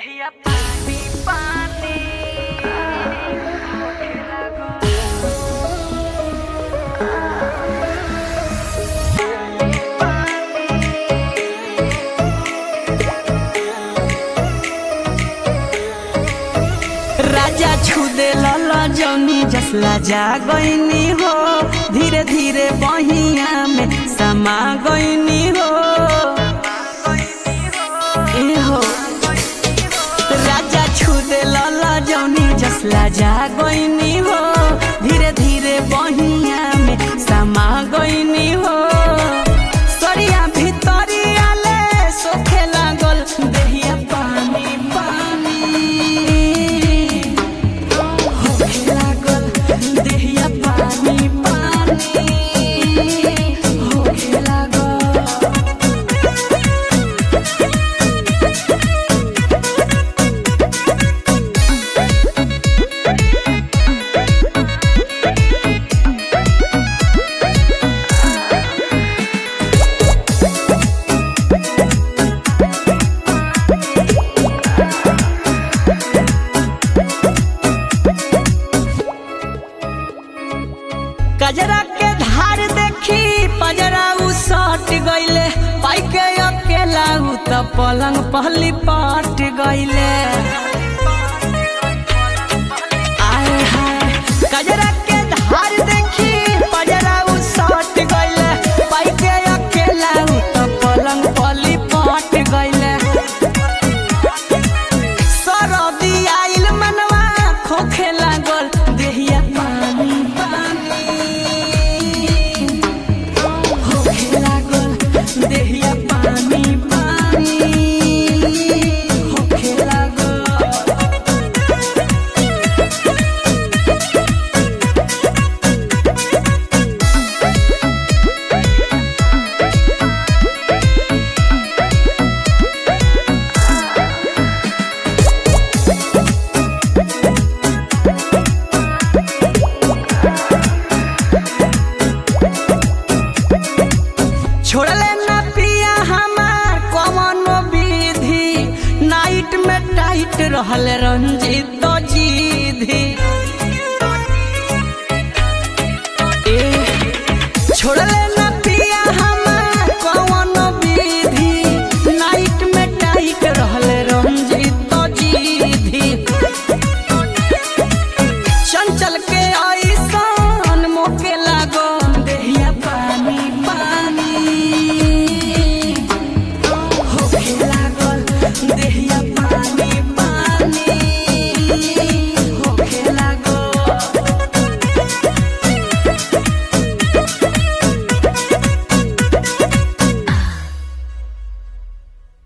देहिया पानी पानी होखे लागो राजा छुदे लला जौनी जसला जा गईनी हो धीरे धीरे बहिया में समा गईनी हो ए हो राजा छुदे लला जौनी जसला जा गईनी हो धीरे धीरे बहिया में समा गईनी हो सरिया भितरिया ले सोखे लागल देहिया पानी पानी होखे लागल देहिया पानी पानी होखे लागल कजरा के धार देखी पजरा उ सट गईले पाई के अकेला उ त पलंग पहली पट गईले आए हाय कजरा के धार देखी पजरा उ सट गईले पाई के अकेला उ त पलंग पहली पट गईले सरदी आइल मनवा खोखे लागल देहिया पानी पानी होखे लागल देहिया पानी पानी होखे लागल छोड़ले ना पिया हमार कवनो विधि नाइट में टाइट रहल रंजित जीधी ए छोड़ले